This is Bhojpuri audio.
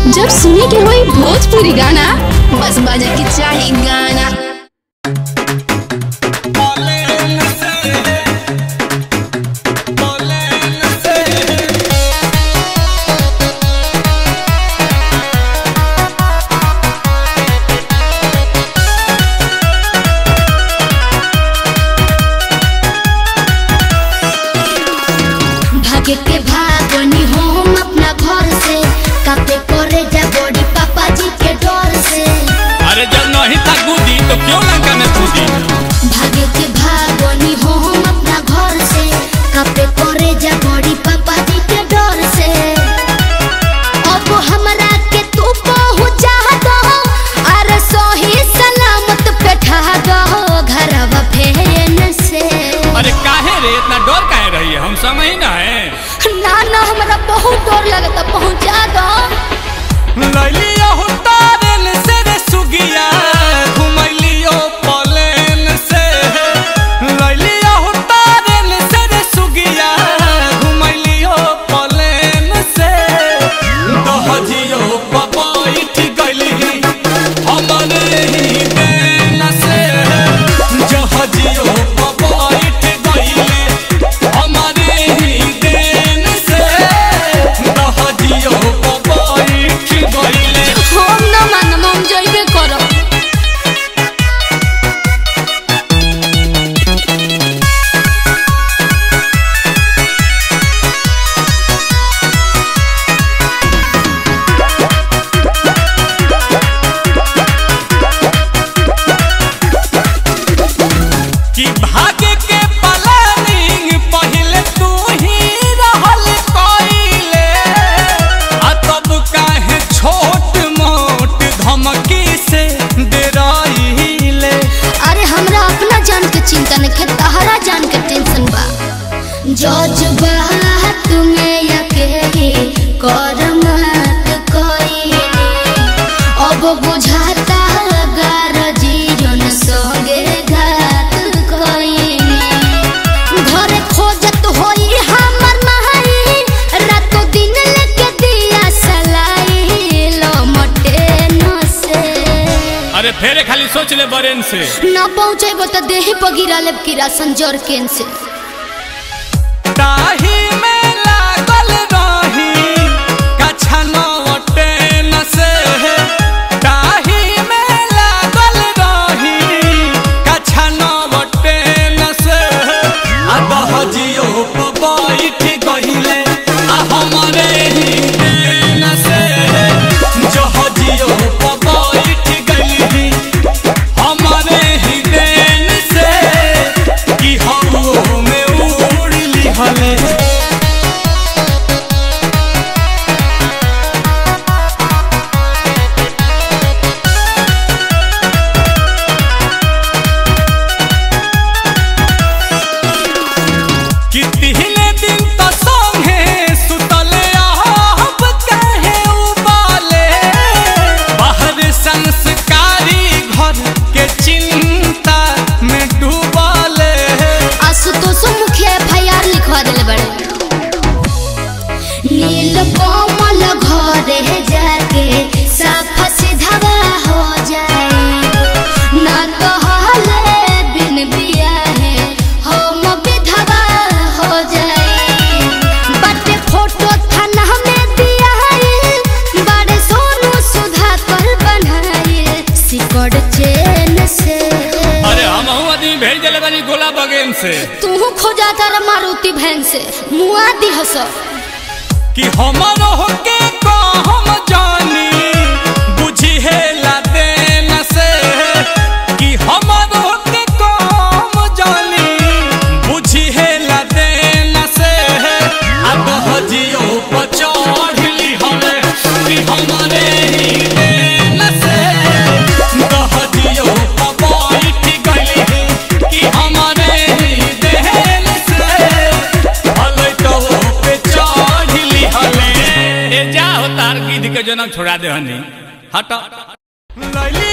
जब सुने के होई भोजपुरी गाना बस बजे के चाही गाना भागे के भागनी हम अपना घर से कापे करे जा बड़ी पापा जी के डर से अरे जब नहीं था कूदी तो क्यों लंका में कूदी भागे के भागनी हम अपना घर से कापे करे जा बड़ी पापा जी के डर से अब हमरा के तू पहुंचा दो अरे सही सलामत बैठा दो घरवा फेन से अरे काहे रे इतना डर काहे रही है हम समझ ही ना है ना ना हमरा बहुत डर लगता पहुंचा दो लैलियो तारन से रे सुगिया घुमैलियो पलेन से लैलियो तारन से रे सुगिया घुमैलियो पलेन से दहजियो पपैठ गइली हमरे ही देन से जहजियो पपैठ गइली हमरे ही देन से दहजियो पपैठ गइली हम ना मानम हम जइबे करब कि भाग्य के प्लानिंग पहले तू ही रहल कइले आ तब काहे छोट मोट धमकी से डराइले अरे हमरा अपना जान के चिंता नहीं है तहरा जान के टेंशन बा जज्बा तुम्हें अकेले कर मत कोई अब बुझाता गर जीवन संगे घात कोई घर खोजत होई हमर माई रातो दिन लेके दिया सलाई लमटे न से अरे फेरे खाली सोच ले बरेन से न पहुँचेबो तो देही पर गिरा लेब किरासन जर केन से ताही में लागल रही कछा नवटे न से ताही में लागल रही कछा नवटे न से आ दहजियो बैठ गइले आ हमरे ही देन से जहजियो बैठ गइली हमरे ही देन से कि हम में उड़ली हले कि तिहले दिन त संगे सुतले आहब काहे उबाले बाहर संस्कारी घर के चिंता में डूबाले आशुतोष मुखिया एफआईआर लिखवा देले बड़े नील कोमल घरे जाके साफ सीधा हो जाए ना तो हाले बिन बिया है हम विधवा हो जाए बटे फोटो थाना में दिया है बड़े सोनू सुधा कर बनाए सिकड़ चेन से अरे हम आदमी भेज दिले बानी गोला बगेन से तू खोजा तारा मारुति भैन से मुआ दी हस कि हमर होके को हम जानी बुझी है लाते न से कि हमर होके को हम जानी बुझी है लाते न से अब हजियो पचढ़ली हमें कि हमरे ही देन से दहजियो बैठ गइली कि हमरे ही देन से हले तो पे चढ़ली हले ए जा हो तार गिद्ध के जनम छोड़ा दे हनी हट लैली